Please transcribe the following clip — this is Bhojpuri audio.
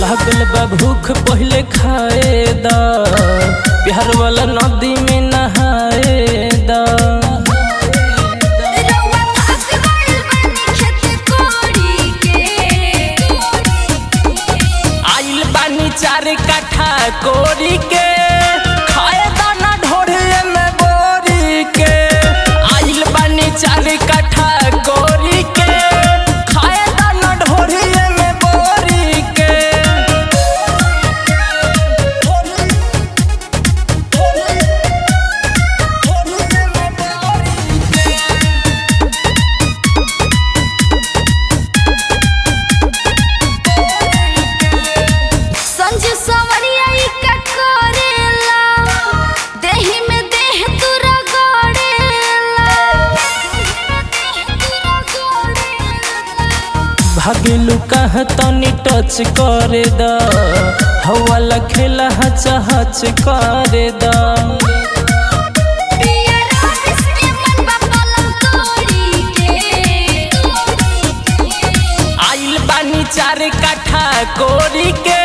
लागल बा भूख पहले खाए दा बिहार वाला नदी में नहाए दा रउआ पास गइल बानी खेत कोड़ी के आइल बानी चार काठा कोरी के खाए दाना ढोरे में बोरी के आइल बानी चार काठा कोरी के खाए दाना ढोरे में बोरी के संजू सवरिया ई का करेला देहि में देह तुरा गड़ेला भागेलू कहाँ तनी टच करे दा हवाला खेला हच हच करे दा पिया रास के मन बा पलंग तोड़ी के आइल बानी चार काठा कोरी के